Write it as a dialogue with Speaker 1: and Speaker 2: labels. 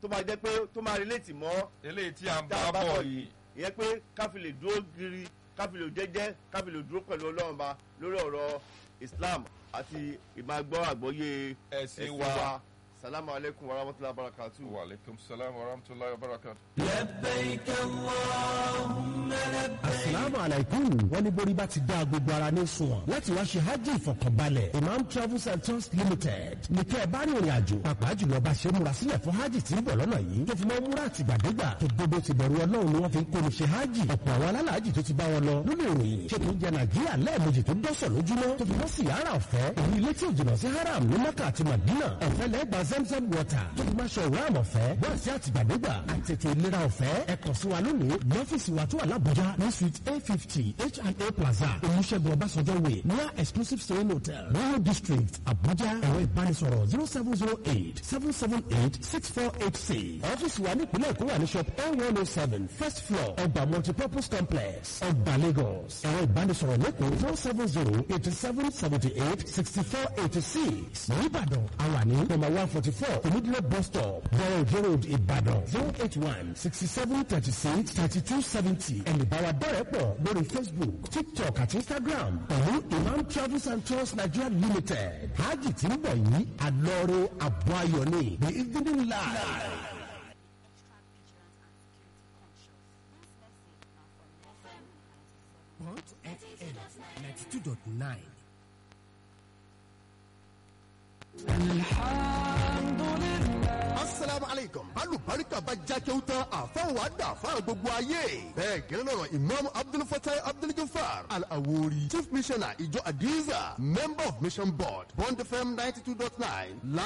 Speaker 1: tó máa jẹ́ pé tó máa relate mọ́
Speaker 2: eléyìí tí a ń
Speaker 1: tá a
Speaker 2: bá
Speaker 1: bá
Speaker 2: bọ̀
Speaker 1: bọ̀
Speaker 2: yìí
Speaker 1: yìí ìyẹn pé káfí lè dúró giri káfí lè jẹ́jẹ́ káfí lè dúró pẹ̀lú ọlọ́run ba lórí ọ̀rọ̀ islam àti ìmàgbọ́ àgbọ́yé
Speaker 2: ẹ̀sìn wa.
Speaker 1: salamu alaykum wa rahmatulahi wa barakatu.
Speaker 2: wa aleykum salaam wa rahmatulahi wa barakatu.
Speaker 3: asalaamu alaykum wọ́n ní borí bá ti dá gbogbo ara ní sunwọ̀n láti wá ṣe hajj ìfọ̀kànbalẹ̀ imam travels and tours limited ní kẹ́ ẹ bá rí ìrìn àjò pàápàá jùlọ bá ṣe múra sílẹ̀ fún hajj tí ń bọ̀ lọ́nà yìí tó fi mọ́ múra àtìgbàdégbà tó gbogbo ti bẹ̀rù ọlọ́run ni wọ́n fi ń kó ní ṣe hajj ọ̀pọ̀ àwọn alálàájì tó ti bá wọn lọ nínú ìròyìn ṣe tó ń jẹ nàìjíríà lẹ́ẹ̀mejì tó dọ́sọ̀ lójúmọ́ tó fi mọ́ sí yàrá ọ̀fẹ́ èyí ilé tí ò jìnnà sí haram ní maka àti madina ọ̀fẹ́ lẹ́gbà zamzam water tó fi máa ṣe ìwúràm ọ̀fẹ́ wọ́n sí àtìgbàdégbà àtètè ìlera ọ̀fẹ́ ẹ kàn sí wa lónìí lọ́fíìsì wa tó wà lábújá ní suite a fifty H&A plaza olùṣègùn ọbásanjọ́ way near exclusive staying hotel royal district abuja ẹ̀rọ ìbánisọ̀rọ̀ zero seven zero eight seven seven eight six four eight six ọ́fíìsì wa nípìnlẹ̀ èkó wà ní shop n one oh seven first floor ọgbà multipurpose complex ọgbà lagos ẹ̀rọ ìbánisọ̀rọ̀ lẹ́kọ̀ọ́ zero seven zero eighty seven seventy eight sixty four eighty six nìbàdàn àwàní number one forty four onídìrí bus stop bọ̀rọ̀ òjò road ìbàdàn zero eight one sixty seven thirty six thirty two seventy ẹ̀nìbáwa bẹ̀rẹ̀ pọ̀ lórí facebook tiktok àti instagram pẹ̀lú imam travels and tours nigeria limited hajj tí ń bọ̀ yìí àlọ́rẹ́ àbọ̀ ayọ̀ ni the evening live. Point FM 92.9.
Speaker 4: asalaamu aleykum alubarika bá jákèw tán àfọwọ́ àdá fáwọn gbogbo ayé bẹ́ẹ̀ gẹ́lẹ́ lọ́rọ̀ imam abdulfatai abdulgafar al-awori chief missioner ìjọ adiza member of mission board bond fm ninety two dot nine